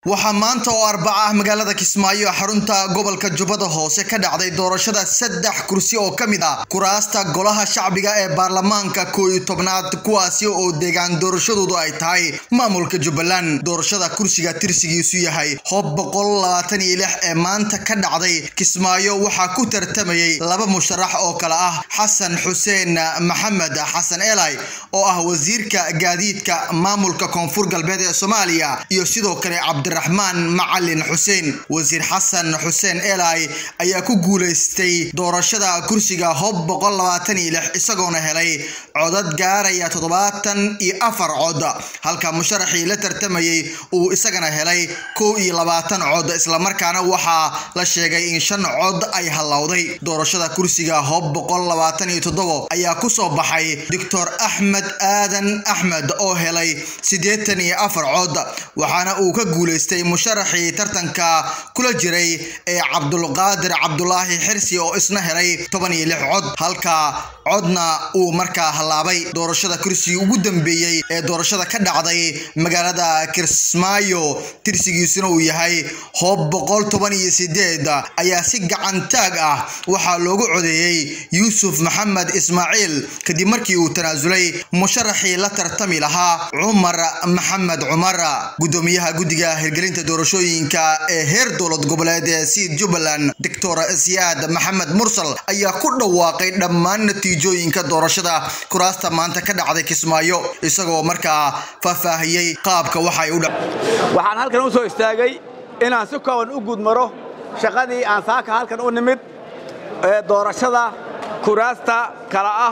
waxaa maanta oo arbaca ah magaalada kismaayo xarunta gobolka jubbada hoose ka dhacday doorashada saddex kursi oo ka mid ah kuraasta golaha shacbiga ee baarlamaanka koo iyo tobnaad kuwaasi oo deegaan doorashadoodu ay tahay maamulka jubbaland doorashada kursiga tirsigiisu yahay hob boqol labaatan iyo lix ee maanta ka dhacday kismaayo waxaa ku tartamayay laba musharax oo kale ah xasan xuseen maxamed xasan elay oo ah wasiirka gaadiidka maamulka koonfur galbeed ee soomaaliya iyo sidoo kale cabdiraxmaan macalin xuseen wasiir xasan xuseen elay ayaa ku guuleystay doorashada kursiga hob boqol labaatan iyo lix isagoona helay codad gaaraya toddobaatan iyo afar cod halka musharaxii la tartamayay uu isagana helay kow iyo labaatan cod islamarkaana waxaa la sheegay in shan cod ay hallowday doorashada kursiga hob boqol labaatan iyo toddobo ayaa kusoo baxay doctor axmed aadan axmed oo helay siddeetan iyo afar cod waxaana uu ka guuleystay musharaxii tartanka kula jiray ee cabdulqaadir cabdulaahi xirsi oo isna helay toban iyo lix cod halka codna uu markaa hallaabay doorashada kursigii ugu dambeeyey ee doorashada ka dhacday magaalada kismaayo tirsigiisuna uu yahay hoob boqol toban iyo sideed ayaa si gacantaag ah waxaa loogu codeeyey yuusuf maxamed ismaaciil kadib markii uu tanaasulay musharaxii la tartami lahaa cumar maxamed cumar gudoomiyaha guddiga hirgelinta doorashooyinka ee heer dowlad goboleed ee siid jubbaland doctor siyaad maxamed mursal ayaa ku dhawaaqay dhammaan natiijooyinka doorashada kuraasta maanta ka dhacday kismaayo isagoo markaa faahfaahiyey qaabka waxay u waxaan halkan u soo istaagay inaan si kooban u gudmaro shaqadii aan saaka halkan u nimid ee doorashada kuraasta kala ah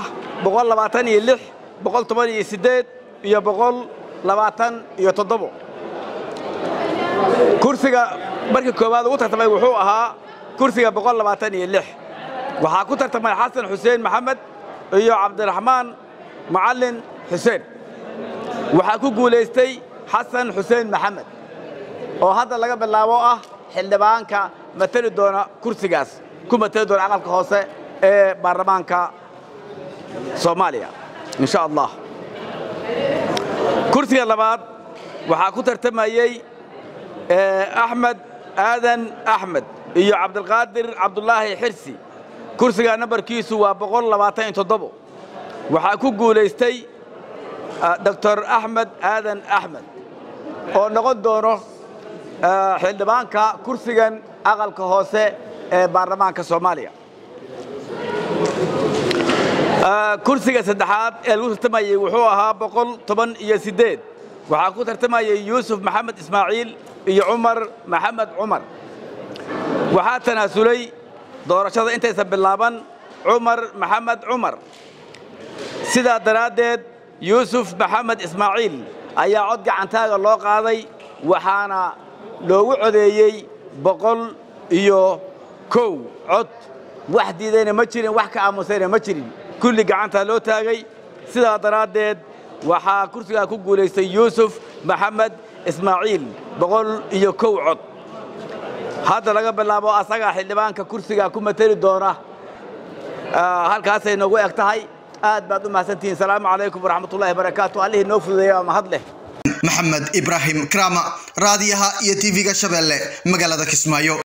iyo iyo kursiga markii koowaad ugu tartamay wuxuu ahaa kursiga waxaa ku tartamay xasan xuseen maxamed iyo cabdiraxmaan macalin xuseen waxaa ku guulaystay xasan xuseen maxamed oo hadda laga bilaabo ah xildhibaanka matali doona kursigaas ku matali doona aqalka hoose ee baarlamaanka soomaaliya in sha allah kursiga labaad waxaa ku tartamayey axmed aadan axmed iyo cabdilqaadir cabdulaahi xirsi kursiga nambarkiisu waa waxaa ku guulaystay doctor axmed aadan axmed oo noqon doono xildhibaanka kursigan aqalka hoose ee baarlamaanka soomaaliya kursiga saddexaad ee lagu tartamayey wuxuu ahaa boqol toban iyo siddeed waxaa ku tartamayey yuusuf maxamed ismaaciil iyo cumar maxamed cumar waxaa tanaasulay doorashada intaysan bilaaban cumar maxamed cumar sidaa daraaddeed yuusuf maxamed ismaaciil ayaa cod gacantaaga loo qaaday waxaana loogu codeeyey boqol iyo kow cod wax diidayna ma jirin wax ka aamusayna ma jirin kulli gacantaa loo taagay sidaa daraaddeed waxaa kursigaa ku guulaystay yuusuf maxamed ismaaciil boqol iyo kow cod hadda laga bilaabo asagaa xildhibaanka kursigaa ku mateli doona halkaasay noogu eg tahay aad baad u mahadsantihiin salaamu calaykum waraxmatullahi barakaatu allihii noo fududeeya waa mahad leh maxamed ibraahim krama raadiyaha iyo tv-ga shabeelle magaalada kismaayo